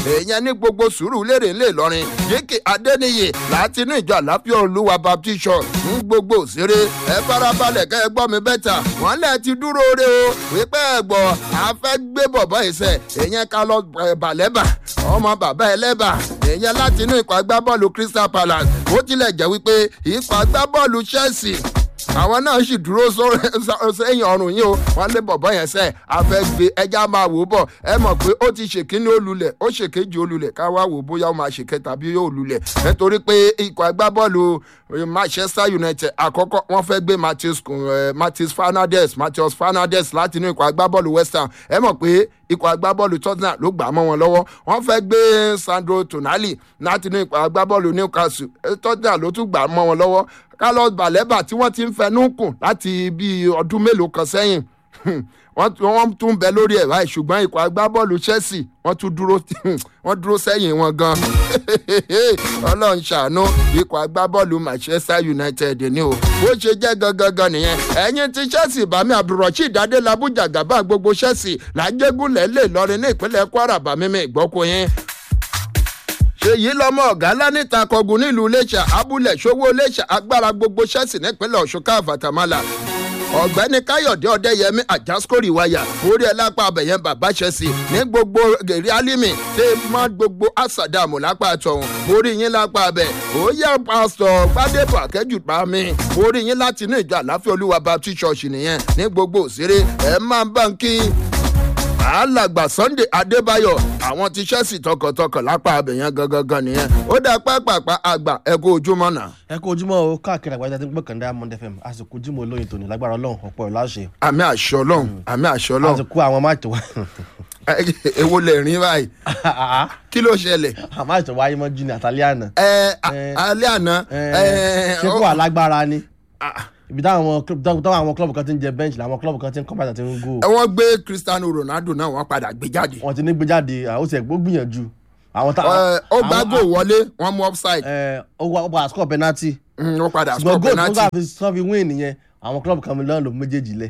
èèyàn ní gbogbo sùúrù lérè ńlẹ̀ lọ́rin yékè adẹ́niyè láti inú ìjọ àláfíà olúwa baptist church ń gbogbo òṣèré ẹ farabalẹ̀ kẹ́ ẹ gbọ́ mi bẹ́tà wọ́n lẹ̀ ti dúró re o wípé ẹ gbọ́ a fẹ́ gbé bọ̀bọ̀ ìṣẹ̀ èèyàn ká lọ bàlẹ́bà ọmọ bàbá ẹlẹ́bà èèyàn láti inú ikọ̀ agbábọ́ọ̀lù crystal palace ó tilẹ̀ jẹ́ wípé ikọ̀ agbábọ́ọ̀lù chelsea àwọn náà sì dúró sẹ́yìn ọrùn yìí o wọ́n lé bọ̀bọ̀ yẹn sẹ́ afẹ́gbé ẹja máa wò bọ̀ ẹ mọ̀ pé ó ti ṣèkíní olulẹ̀ ó ṣèkejì olulẹ̀ ká wá wò bóyá ó máa ṣèkẹta bí yóò lulẹ̀ nítorí pé ikọ̀ agbábọ́ọ̀lù manchester united àkọ́kọ́ wọ́n fẹ́ gbé matheus fernandes matheus fernandes láti inú ikọ̀ agbábọ́ọ̀lù west ham ẹ mọ̀ pé ikọ̀ agbábọ́ọ̀lù tottenham ló gbà mọ́ wọn lọ́wọ́ wọ́n fẹ́ gbé sandro tonali láti inú ikọ̀ agbábọ́ọ̀lù newcastle tottenham ló tún gbà mọ́ wọn lọ́wọ́ carlos baleba tí wọ́n ti ń fẹnu kùn láti bíi ọdún mélòó kan sẹ́yìn wọ́n tún bẹ lórí ẹ̀ báyìí ṣùgbọ́n ikọ̀ agbábọ́ọ̀lù chelsea wọ́n tún dúró wọ́n dúró sẹ́yìn wọn gan ọlọ́run ṣàánú ikọ̀ agbábọ́ọ̀lù manchester united ni o bó ṣe jẹ́ gangan nìyẹn ẹ̀yin ti chelsea bami abdulrasheed adelabu jagaba gbogbo chelsea làjẹgúnlẹ̀ lè lọrin ní ìpínlẹ̀ kwara bàmímì ìgbọ́kùnrin ṣèyí lọmọ ọgá lánìta kọgùn nílùú iléṣà abúlé ṣòwò iléṣà agbára gbogbo ṣẹ́sì nípínlẹ̀ ọ̀ṣun káfàtàmálà ọ̀gbẹ́ni káyọ̀dé ọ̀dẹ́yẹmí àjàskórì wáyà orí ẹ̀ lápá abẹ̀yẹn bàbá ṣẹ́sì ní gbogbo gèrè álímì tẹ mọ́ gbogbo àsàdàmù lápá àtọ̀hún orí yín lápá abẹ̀ òòyà pásítọ̀ gbadébọ̀ akẹ́jù pa mí orí yín láti inú ìjọ àláfíà olúwa baptist church nìyẹn ní gbogbo òṣèré ẹ̀ máa bá ń kí alàgbà sunday adébáyọ àwọn ti chelsea tọkàntọkàn lápá abẹ̀yẹn gangan nìyẹn ó dá pápápá àgbà ẹ kó ojúmọ́ náà. ẹ kó ojúmọ́ o káàkiri àgbájá tí ń gbọ́kàn diamond fm àsìkò ojúmọ́ olóyin tòní lágbára ọlọ́run ọ̀pọ̀ ẹ̀ láṣẹ. àmì àṣọ ọlọ́run àmì àṣọ ọlọ́run àsìkò àwọn máàtì wa. èwo lè rìn báyìí kí ló ṣẹlẹ̀. àmáàtì wáyé mọ́ junior àtàlẹ́ àná. ẹ alẹ́ àná. ṣé kó alágbára ni ibi táwọn táwọn àwọn klọ́ọ̀bù kan ti ń jẹ bẹ́ǹchì làwọn klọ́ọ̀bù kan ti ń kọ́ bàtà ti ń gò. wọ́n gbé cristiano ronaldo náà wọ́n padà gbé jáde. wọ́n ti ní gbé jáde ó ti ẹ̀ gbó gbìyànjú. ó gbá gò wọlé wọ́n mú offside. ó padà score penalty. ó padà score penalty. ṣùgbọ́n goal tó fi win nìyẹn àwọn klọ́ọ̀bù kan lọ́nà ló méjèèjì lẹ̀.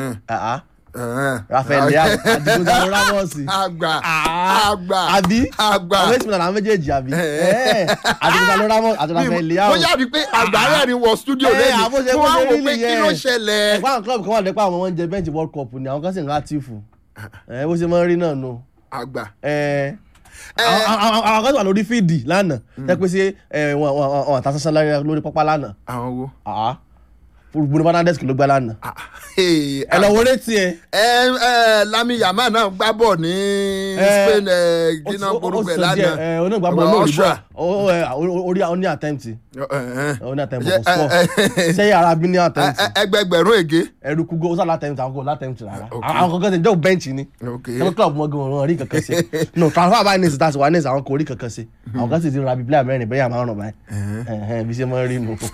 rafael leao adigunjalè ramos. àgbà àgbà àbí àgbà àwọn èsì mìíràn àwọn méjèèjì àbí adigunjalè ramos àti rafael leao. mo yára pé àgbà rẹ̀ ni wọ studio lẹ́yìn mo wá wò pé kí ló ṣẹlẹ̀. ẹ̀gbọ́n àwọn club kan wà lẹ́pọ̀ àwọn wọn jẹ bench world cup ni àwọn kan sì ń rátífù ẹ bó ṣe máa ń rí náà nù. àgbà. àwọn kan sì wà lórí fíìdì lánàá jẹ́ pé ṣé wọn àtàṣàṣà lórí pápá lánàá. àwọn wo bruno fernandes kì ló gbá lánàá. ẹ lọ wọlé tiẹ. ẹ ẹ lami yama náà gbá bọ̀ ní spain gíná gbórúkọ ẹ lánàá. ẹ oní gbá bọ̀ lórí bọ̀ orí oní àtẹ̀ǹtì. oní àtẹ̀ǹtì kò sọ sẹ́yìn ara bí ní àtẹ̀ǹtì. ẹgbẹgbẹ̀rún ègé. ẹrùkú go sálà àtẹ̀ǹtì àwọn kò látẹ̀ǹtì rárá. àwọn kankan ṣe jẹ́ bẹ́ǹchì ni. ẹgbẹ́ club mọ́gàn wọn rí kankan ṣe. no transfer by nurse tàṣí wà nurse àwọn kò rí kankan ṣe. àwọn kan sì ti ra bíi player mẹ́rin bẹ́ẹ̀ àmọ́ ọ̀rọ̀ báyìí. bí ṣe máa ń rí nu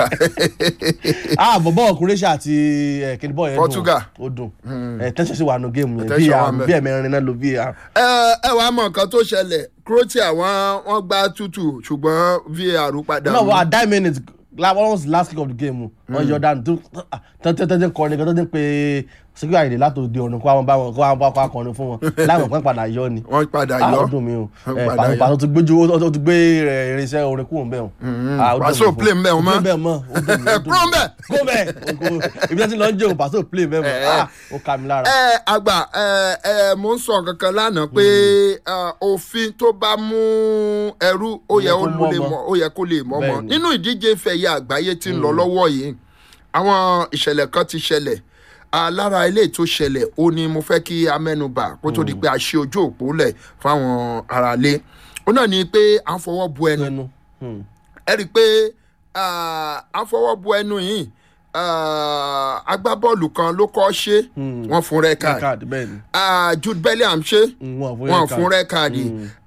àbọ̀bọ̀ croatia àti kìnìbọ̀ yẹn dùn Portugal. ó dùn tẹ́sán sí wà nù géèmù yẹn bí bí ẹ̀mẹrin náà ló bí i. ẹ wàá mọ nǹkan tó ṣẹlẹ̀ croatia wọ́n wọ́n gbá tútù ṣùgbọ́n var padà. no wa nine minutes almost last kick of the game wọn yọ dànù tó tẹ́tẹ́ kọrin kan tó ti ń pe sígbà àyèdè láti òde ọ̀run kó àwọn bá wọn kó àwọn bá wọn kọrin fún wọn láwọn kan padà yọ ni. wọ́n padà yọ àwọn dùn mí o pàṣẹ pàṣẹ tó gbé tó gbé irinṣẹ́ orin kúrò ń bẹ̀ wọn. pàṣẹ play ń bẹ̀ wọn mọ́ play ń bẹ̀ mọ́ kúrò ń bẹ̀. kó bẹ̀ ibi tí wọ́n ń jẹun pàṣẹ play ń bẹ̀ mọ́ ó kà mí lára. ẹ àgbà ẹ ẹ mo ń sọ kankan lánàá pé òfin tó bá mú ẹrú ó yẹ ó yẹ kó lè mọ ọmọ nínú ìdíje fẹ̀yẹ àgbáyé tí ń lọ lọ́wọ́ yìí àwọn ìṣẹ̀lẹ̀ kan ti ṣẹlẹ̀ alára ilé tó ṣẹlẹ̀ ó ní mo fẹ́ kí a mẹ́nuba kó tó di pé a ṣe ojú òpó lẹ̀ fáwọn aráalé ó náà ní pé à ń fọwọ́ bu ẹnu ẹ rí i pé à ń fọwọ́ bu ẹnu yìí agbábọ́ọ̀lù kan ló kọ́ ṣe wọ́n fún rẹ́kàdì jude bellingham ṣe wọ́n fún rẹ́kàdì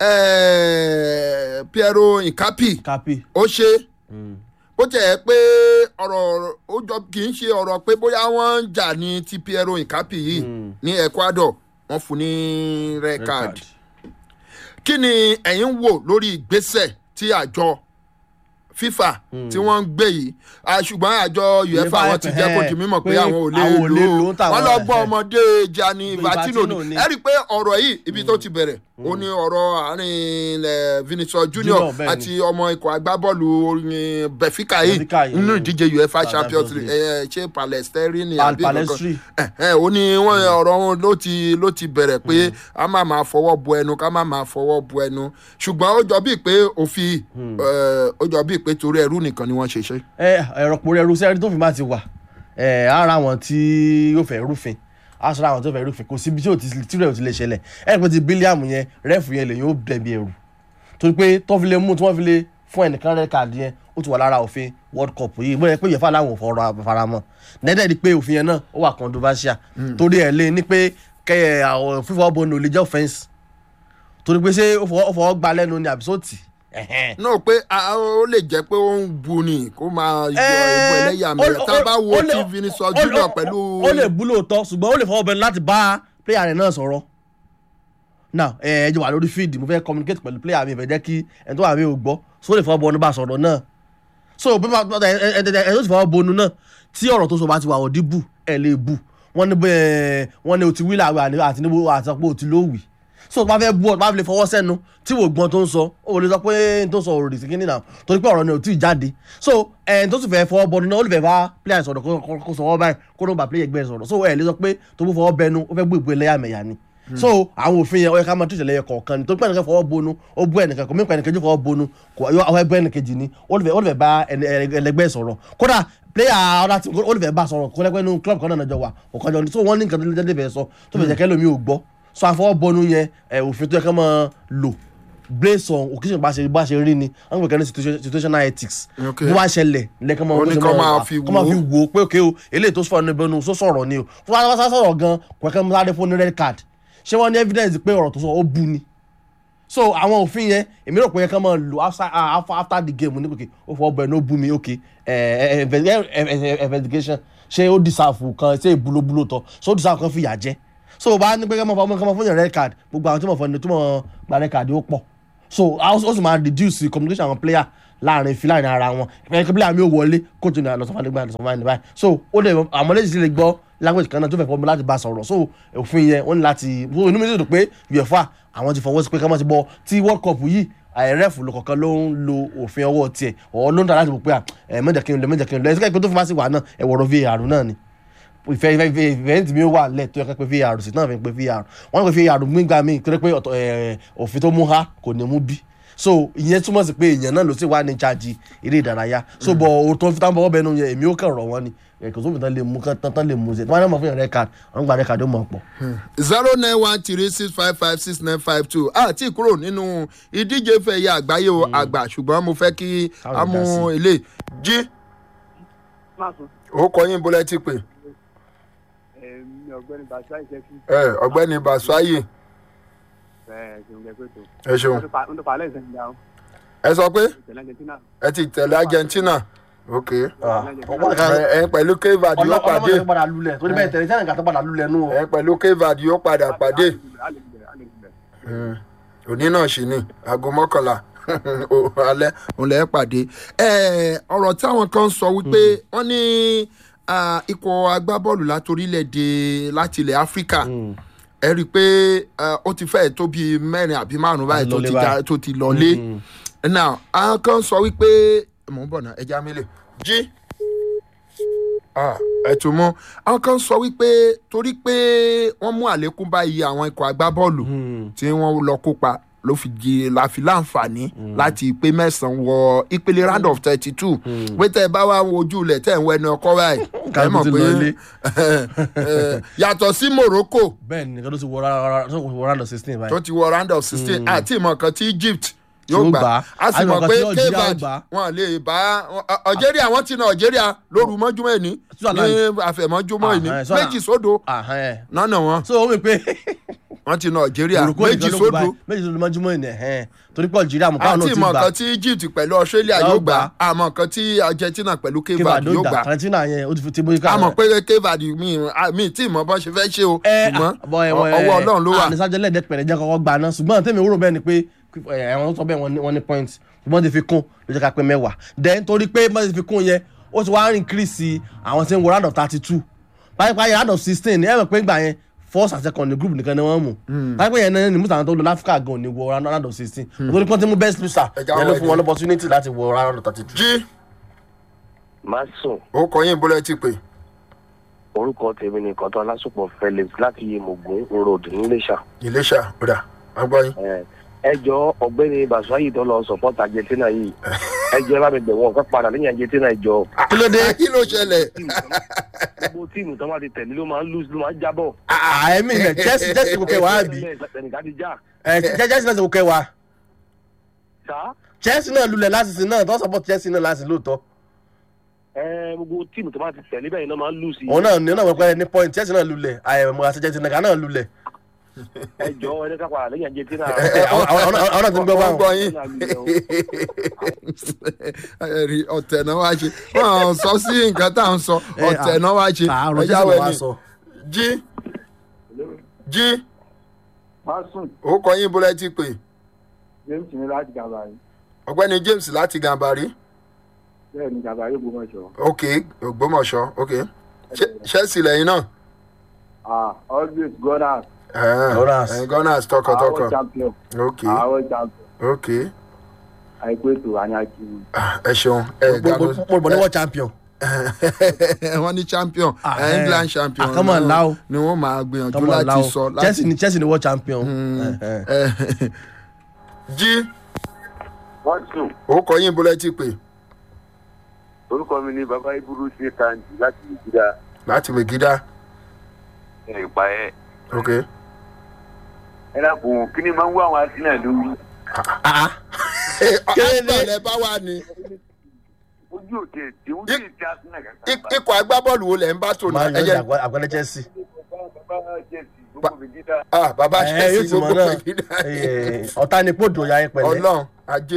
piero nkapi ó ṣe bó tẹ̀ ẹ́ pé ọ̀rọ̀ ó jọ kì í ṣe ọ̀rọ̀ pé bóyá wọ́n ń jà ní ti piero nkapi yìí ní ecuador wọ́n fún ní red card kí ni ẹ̀yin wò lórí ìgbésẹ̀ tí àjọ fifa tí wọ́n ń gbé yìí ṣùgbọ́n àjọ uefa wọn ti jẹ́ kó di mímọ̀ pé àwọn ò lè lò ó wọ́n lọ gbọ́ ọmọdé gianni infantino ni ẹ rí i pé ọ̀rọ̀ yìí ibi tó ti bẹ̀rẹ̀ ó ní ọ̀rọ̀ àárín eh, Vinicius Junior Junior, bẹ́ẹ̀ ni. àti ọmọ ikọ̀ agbábọ́ọ̀lù orin Benfica yìí Benfica yìí, nínú mm. ìdíje UEFA Champions Champions League. League ẹ, ṣé Palestine ni Pal- àbí nǹkan kan? Palestri. ẹ ẹ, ó ní wọn ọ̀rọ̀ wọn ló ti ló ti bẹ̀rẹ̀ pé a máa máa fọwọ́ bu ẹnu ká máa máa fọwọ́ bu ẹnu ṣùgbọ́n ó jọ bíi pé òfin ẹ, ó jọ bíi pé torí ẹrú nìkan ni wọ́n ṣe ṣe. ẹ ẹ̀rọ pòrò ẹrú sẹ́rí tó fi máa ti wà ẹ ara wọn tí yóò fẹ́ rúfin á sọ àwọn tó fẹ́ rúfin kò síbi tí ò ti tí rẹ̀ ò ti lè ṣẹlẹ̀ ẹ pé ti bílíàmù yẹn rẹ́ẹ̀fù yẹn lè yóò bẹ̀bi ẹ̀rù torí pé tó fi lè mú tí wọ́n fi lè fún ẹnìkan rẹ̀ káàdì yẹn ó ti wà lára òfin world cup yìí bóyá pé yẹfa làwọn ò fọ̀rọ̀ faramọ́ dẹ́dẹ́ di pé òfin yẹn náà ó wà controversial torí ẹ̀ lé ní pé kẹ́ àwọn fífọ́ bọ́ọ̀nù ò lè jẹ́ offence torí pé ṣé ó fọwọ́ ó fọwọ́ gbá lẹ́nu ni àbí sóòtì náà pé a- ó lè jẹ́ pé ó ń bu ni kó máa yọ ìbò ẹlẹ́yàmẹ̀yà tá a bá wo ti Vinicius Junior pẹ̀lú. ó lè bú lóòótọ́ ṣùgbọ́n ó lè fọwọ́ bẹnu láti bá player rẹ̀ náà sọ̀rọ̀ now ẹ ẹ jẹ́ wà lórí field mo fẹ́ communicate pẹ̀lú player mi ìfẹ́ jẹ́ kí ẹni tó wà mí ò gbọ́ so ó lè fọwọ́ bọnu bá sọ̀rọ̀ náà so bí wọ́n ẹ ẹ ẹ ẹ tó ti fọwọ́ bọnu náà tí ọ̀rọ̀ tó sọ bá ti wà ọ̀dí bù ẹ lè bù wọ́n ní bẹ́ẹ̀ wọ́n ní o ti wí làwẹ̀ àti níbo àtàpọ̀ o ti ló wì so tó bá fẹ́ bú ọ tó bá fi lè fọwọ́ sẹ́nu tí wò gbọ́n tó ń sọ ó lè sọ pé n tó sọ òròdì sí kínní náà torí pé ọ̀rọ̀ ni ò tí ì jáde so ẹni tó sì fẹ́ fọwọ́ bọnu náà ó lè fẹ́ bá player sọ̀rọ̀ kó- kó- kó sọ̀rọ̀ báyìí kó ló bá player ẹgbẹ́ sọ̀rọ̀ so ẹ lè sọ pé tó bó fọwọ́ bẹnu ó fẹ́ gbé ìgbé ẹlẹ́yàmẹ̀yà ni so àwọn òfin yẹn ó yẹ ká máa tún ìṣẹ̀lẹ̀ yẹn kọ̀ọ̀kan ni tó pẹ́ nìkan fọwọ́ bonu ó bú ẹnìkan kò mí pa ẹnìkan jù fọwọ́ bonu kò yọ àwọn ẹgbẹ́ ẹnìkejì ni ó lè fẹ́ ó lè fẹ́ bá ẹni- ẹni- ẹlẹgbẹ́ sọ̀rọ̀ kódà player ọ̀dà tí ó lè fẹ́ bá sọ̀rọ̀ kó lẹ́gbẹ́ inú club kan náà jọ wà ọ̀kan jọ ni so wọ́n ní nǹkan tó lè jẹ́ sọ tó fẹ́ jẹ́ kẹ́lò mi ò gbọ́ so àfọwọ́ bonu yẹn ẹ̀, òfin tó yẹ ká máa lò blaze on occasion bá ṣe bá ṣe rí ni wọ́n gbẹ̀kẹ́ ní situation- situational ethics Okay. bó bá ṣẹlẹ̀ lẹ́kàn máa Ó ní kán máa fi kán máa wò ó. fi wò ó pé òkè o eléyìí tó sọ̀rọ̀ níbi ẹnu sọ sọ̀rọ̀ ni o fún wa sá sọ̀rọ̀ gan kò kẹ́ mú sáré fún ní red card ṣé wọ́n ní evidence pé ọ̀rọ̀ tó sọ ó bu ni so àwọn òfin yẹn èmi rò pé yẹ kán máa lò after ah, after after the game ní kòkè ó fọwọ́ bẹ̀rẹ̀ ní ó bu mi ok eh, eh, investi- eh, eh, eh, investigation ṣé ó deserve kan ṣé ìbúlóbúló tọ́ so ó deserve kan fìyà jẹ so bá ní pé kán máa fọwọ́ kán máa fún yàn red card gbogbo àwọn tí wọ́n fọ́ ni tí wọ́n gba red card ó pọ̀ so a ó ó sì máa reduce communication àwọn player láàrin fi láàrin ara wọn ìpínlẹ̀ kí player mi ò wọlé coach ní àlọ́sọ̀fà nígbà àlọ́sọ̀fà nígbà so ó lè àmọ́ lẹ́yìn sí lè gbọ́ language kan náà tó fẹ́ fọ́ mi láti bá a sọ̀rọ̀ so òfin yẹn wọ́n ní láti so inú mi sì dùn pé uefa àwọn ti fọwọ́ sí pé ká má ti bọ́ tí world cup yìí àìrẹ́fù ló kọ̀ọ̀kan ló ń lo òfin ọwọ́ tiẹ̀ ọ̀ ló ń ta láti wò pé ẹ̀ mẹ́jẹ̀ kí n lọ mẹ́jẹ̀ kí n lọ ẹ̀sìnkà ìpín tó fi máa sì wà náà ẹ̀wọ̀rọ̀ var náà ni ìfẹ́ ìfẹ́ ìfẹ́ ìfẹ́ tí mi ó wà lẹ̀ tó yẹ ká pé var sí náà fi ń pe var wọ́n ní pé var gbígbà míì tó yẹ pé ọ̀tọ̀ ẹ̀, òfin tó mú ha kò ní mú bí so ìyẹn túmọ̀ sí pé èèyàn náà ló sì wà ní charge eré ìdárayá so bọ̀ òótọ́ fi táwọn bọ́ bẹ́ẹ̀ nù yẹn èmi ó kàn rọ̀ wọ́n ni ẹ̀kọ́ sófin tán lè mú tán tán lè mú ṣe tí wọ́n á náà mọ̀ fún yàn rẹ̀ card wọ́n gba rẹ̀ card ó mọ̀ pọ̀. zero nine one three six five five six nine five two àti kúrò nínú ìdíje fẹ̀yẹ àgbáyé o àgbà ṣùgbọ́n mo fẹ́ kí Káwọn a mú dá sí. ilé jí Máàsùn, ó kọ yín bólẹ́ ti pè èmi ọ̀gbẹ́ni Bàṣá ìṣẹ́kí ẹ ọ̀gbẹ́ni Basuayi ẹ̀ ṣeun lẹ́gbẹ̀ẹ́ tó. ẹ ṣeun Wọ́n tó palẹ̀ ìṣẹ́yìn dáhùn. ẹ sọ pé Ìṣẹ̀lẹ̀ Argentina. ẹ ti tẹ̀lé Argentina ok ọ̀pọ̀ nìkan ẹ ẹ pẹ̀lú Cape yóò pàdé ọlọ́mọdé tó padà lulẹ̀ torí bẹ́ẹ̀ tẹ̀lé sẹ́nìkà tó padà lulẹ̀ nù. ẹ pẹ̀lú Cape yóò padà pàdé A lè gbẹ̀, a lè gbẹ̀. Mm. òní náà sì ni aago mọ́kànlá o- alẹ́ òun lẹ́ pàdé ẹ ọ̀rọ̀ táwọn kan sọ wípé wọ́n ní ah, ikọ̀ agbábọ́ọ̀lù látorílẹ̀‐èdè láti ilẹ̀ Áfíríkà ẹ rí i pé ah, ó ti fẹ́ẹ̀ tó bíi mẹ́rin àbí márùn-ún báyìí tó lọlé ti báyìí. já- tó ti lọlé now àwọn kan sọ wípé mò ń bọ̀ náà ẹja mílẹ̀ jí Ah, ẹ tún mú àwọn kan sọ wípé torí pé wọ́n mú àlékún bá iye àwọn ikọ̀ agbábọ́ọ̀lù tí wọ́n lọ kópa ló fi di la fi láǹfààní láti pé mẹ́sàn-án wọ ìpele round of thirty two pé tẹ́ ẹ bá wá wojú ilẹ̀ tẹ́ ẹ̀ ń wẹnu ọkọ báyìí ẹ Kálukú mọ̀ ti pé lọ ilé. eh, yàtọ̀ sí Morocco bẹ́ẹ̀ ni nìkan tó ti wọ rárá tó wọ round of sixteen báyìí. tó ti wọ round of sixteen àti ìmọ̀ kan tí Egypt Tí yóò ó gbà gbà. á sì Àti mọ̀ ìmọ̀ kan pé tí Algeria Cape ó gbà. wọn lè bá Algeria wọn ti na Algeria lóru mọ́júmọ́ ẹni ní Switzerland. àfẹ̀mọ́júmọ́ ẹni Ah, eh, Switzerland. méjì sódò Ahán ẹ̀. nánà wọn so ó mi pé wọn ti na Algeria Morocco méjì nìkan ló kú sódò báyìí méjì sódò mọ́júmọ́ ẹ̀ ẹ̀hẹ́n torí pé Algeria mọ̀ káwọn àti náà ti ìmọ̀ gbà kan tí Egypt pẹ̀lú Australia Yóò yóò gbà gbà. àmọ́ kan tí Argentina pẹ̀lú Cape Cape Verde Verde yóò ó gbà gbà Argentina yẹn ó ti fi ti bóyá ká àmọ́ pé Cape Verde mi mi tí ìmọ̀ bọ́n ṣe fẹ́ ṣe o ẹ ṣùgbọ́n bọ ẹwọn ọwọ́ Ọlọ́run ló wà ànísájọ lẹẹdẹ pẹrẹ jẹ kọ́kọ́ gbà náà ṣùgbọ́n tèmi wúrò bẹ́ẹ̀ ni pé ẹwọn sọ bẹ́ẹ̀ wọ́n ní- wọ́n ní point ṣùgbọ́n ti fi kún ló jẹ́ ká pé mẹ́wàá then torí pé wọ́n ti fi kún yẹn ó ti wá rìn kírìsì àwọn tí ń wo round of thirty two báyìí báyìí round of sixteen ẹ mọ̀ pé gbà yẹn first and second ní group nìkan ni wọ́n mú táìpẹ́ yẹn náà ni mú sàwọn tó lọ láfíríkà gan ní wọ round of sixteen nítorí pọ́n tí mú best loser Ẹja yẹn ló wọ fún wọn ẹni. opportunity láti wọ round of thirty two. jí má sùn ó kọ yín bólẹ́ ti pè orúkọ tèmi ni kọ́tọ́ alásùpọ̀ felix láti yemogun road ńlẹ́sà. iléṣà ọ̀dà agbọ́yìn. ẹ jọ ọ̀gbẹ́ni basuayi tó lọ support argentina yìí ẹ jọ ẹ bá mi bẹ̀ wọ́n kọ́ padà lẹ́yìn argentina ẹ jọ. kí ló dé kí ló ṣẹlẹ̀ gbogbo tíìmù tó máa ti tẹ̀lé ló máa ń lose ló máa ń jábọ̀. àìmí ilẹ̀ chelsea chelsea kò kẹwàá àbí ẹnìkan ti já. ẹ chelsea náà ti kò kẹwàá sá chelsea náà lulẹ̀ láti sin náà tó support chelsea náà láti lóòótọ́ ẹ gbogbo tíìmù tó máa ti tẹ̀lé bẹ́ẹ̀ ni wọ́n máa ń lose. òun náà ní ọ̀nà wẹ́pẹ́ ní point chelsea náà lulẹ̀ àyẹ̀mọ̀ àti chelsea náà náà lulẹ̀ ẹ jọ ẹ ká padà lẹ́yìn argentina. ẹ, ẹ, àwọn- àwọn àwọn náà ti ń gbọ́ wọ́n báwọn. gbọ́ yín ẹ̀rí ọ̀tẹ̀ náà wá ṣe wọ́n sọ sí nǹkan tá à ń sọ Ẹ, ọ̀tẹ̀ náà wá ṣe àárọ̀ ẹ̀yà chelsea náà wá wẹ̀ni sọ. jí jí Masun ó kọ yín bólẹ́ ti pè James ní láti Gàbàrí. ọ̀gbẹ́ni james láti gàmbàrí Bẹ́ẹ̀ ni Gàbàrí Ògbómọ̀ṣọ́. ok ògbómọ̀ṣọ́ ok Ṣé- chelsea lẹ́yìn náà Ah, always Gunners. Gunners. ẹ̀ gunners tọkàntọkàn Àwọn champion. ok Àwọn champion. ok Àìpé ètò àyàkí. Ah, ẹ ṣeun ẹ gàdó mo bọ̀ ní world champion. wọ́n ní champion Ah, eh, eh. england champion Ah, come on, náà Lau. ni wọ́n máa gbìyànjú Come on, láti Lau. sọ láti chelsea ni chelsea ni world champion. Eh, eh. Eh, jí Masun ó kọ yín bólẹ́ ti pè orúkọ mi ni baba iburu ṣe kanji láti ìgbìdá láti wègídá ìpa ẹ. ok ẹ dàpọ̀ kí ni máa ń wá àwọn arsenal lórí. Ah, ọ̀pọ̀ lẹ bá wà ní ojú òde tí ojú ìtì arsenal Ik- ikọ̀ agbábọ́ọ̀lù wo lẹ̀ ń bá tò máa náà ń ẹ̀jẹ̀ yọjú àgbẹ̀lẹ̀ chelsea. bàbá jẹ́sì gbogbo ìgbìdá. ah bàbá ẹ chelsea yóò ti mọ gbogbo náà wègídá Eh, ọ̀tá ni pòdò ya ẹ pẹ̀lẹ́. ọlọ́run ajé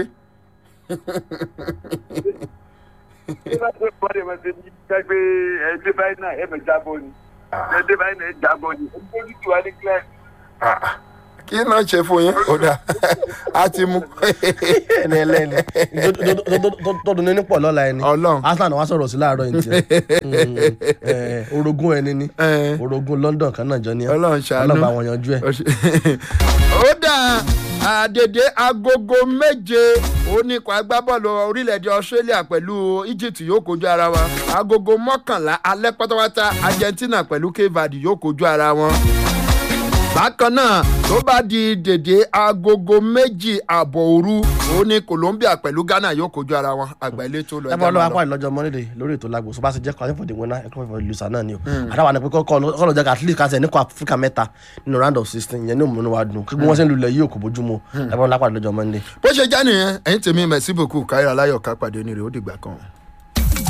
bí bá tó bọ́dẹ̀ máa ṣe ní gbàgbé ẹgbẹ́ báyìí náà ẹ̀mẹ̀ jábọ̀ ni ẹgbẹ́ báyìí náà ẹ̀ jábọ̀ ni ojú tí wà ní kílẹ̀. Ah, ah. kí náà ṣe fún yín ó dà á ti mú ẹni ẹlẹ́ni tó dùn ní pọ̀ lọ́la ẹni Ọlọ́run. arsenal wá sọ̀rọ̀ sí láàárọ̀ yìí tiẹ̀ Mm, eh, orogún ẹni ni Eh. orogún london kan náà jọ ní ẹ Ọlọ́run ṣàánú. ọlọ́ba àwọn yanjú ẹ. ó dà àdèdè agogo méje oníkọ̀ agbábọ́ọ̀lù orílẹ̀-èdè australia pẹ̀lú egypt yóò kojú ara wọn agogo mọ́kànlá alẹ́ pátápátá argentina pẹ̀lú cape verde yóò kojú ara wọn bákan náà tó bá di dèdè agogo méjì àbọ̀ òru ó ní colombia pẹ̀lú ghana yóò kojú ara wọn àgbà ilé tó lọ ẹ bá lọ́wọ́ apá ìlọ́jọ́ mọ́lẹ́dẹ̀ lórí ètò lágbo so bá ṣe jẹ́ kọ́ ayéfọ̀dé wẹ́nà ẹ̀kọ́ ìfọ̀ lùsà náà ni o àdáwà ni pé kọ́ lọ jẹ́ ká at least ká ṣe nípa áfíríkà mẹ́ta nínú round of sixteen yẹn ní òmùnú wa dùn kí wọ́n ṣe ń lulẹ̀ yìí kò bójúmu ẹ bá lọ́wọ́ apá ìlọ́jọ́ mọ́lẹ́dẹ̀. bó ṣe já nìyẹn ẹ̀yin tèmi mẹ̀síbòkù káyọ̀ aláyọ̀ ká pàdé ní rẹ̀ ó dìgbà kan.